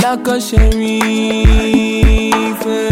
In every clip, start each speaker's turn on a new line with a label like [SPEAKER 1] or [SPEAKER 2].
[SPEAKER 1] like a sheriff. eh.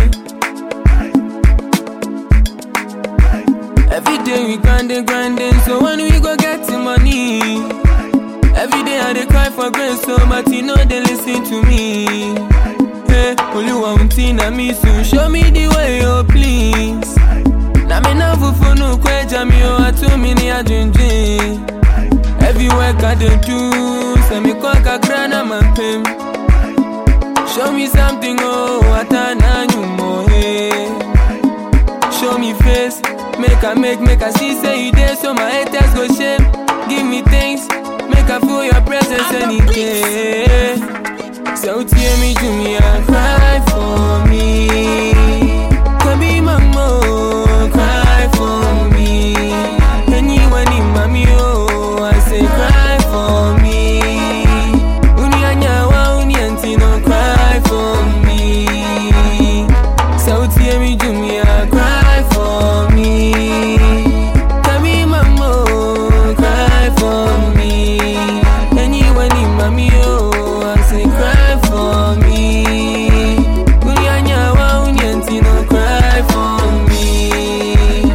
[SPEAKER 1] Every day we grinding, grinding, so when we go get the money. Every day I dey cry for grace, so but you know they listen to me. Hey, only one thing I miss you, show me the way, oh please. Na me na fufu no kweja mi o atu mi ni adwendwen. Every work I dey do, say me kwa kakra na mampem. Show me something, oh, atana nyumo, hey. Show me face, make I make, make I see, say you there, so my haters go shame. Give me things, make I feel your presence any day. So tear me to me and cry for me. Can be mama, cry for me. Anyone in mommy, oh, I say cry for me. Uni anyawa, uni antino, cry for me. So tear me to me and cry for me. Tell me mama, cry for me. Anyone in mommy, oh, I say cry for me. Uni anyawa, uni antino, cry for me.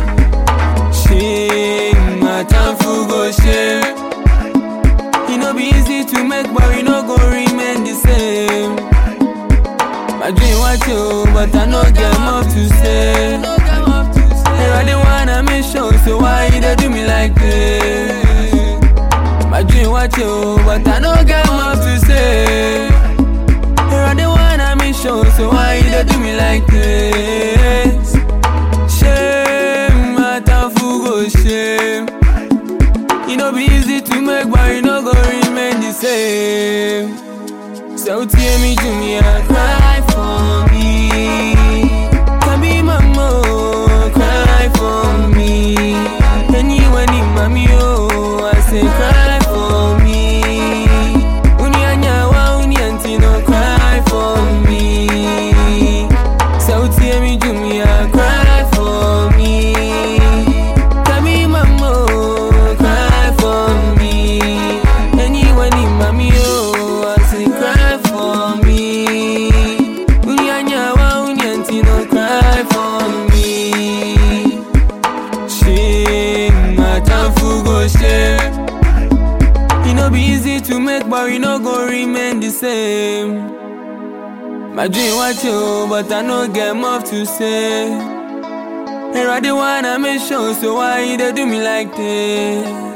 [SPEAKER 1] Shame, my time for go shame. It no be easy to make, but we no go remain the same. My dream was you, but I no get much to say. Hey, I didn't wanna make sure, so why you dey do me like this? My dream was you, but I no get much to say. Hey, I didn't wanna make sure, so why you dey do me like this? Shame, my time for go shame. It no be easy to make, but you no go remain the same. So tear me to me and cry for me. Can be mama, cry for me. Anyone in mommy, oh, I say cry for me. Uni anyawa, uni antino, cry for me. So tear me to me and cry for me. Can be mama, cry for me. Anyone in mommy, oh, I say cry for me. Uni anyawa, uni antino, cry for me. Shame, my time for go shame. It no be easy to make, but we no go remain the same. My dream was you, but I no get much to say. Here I the wanna make sure, so why you dey do me like this?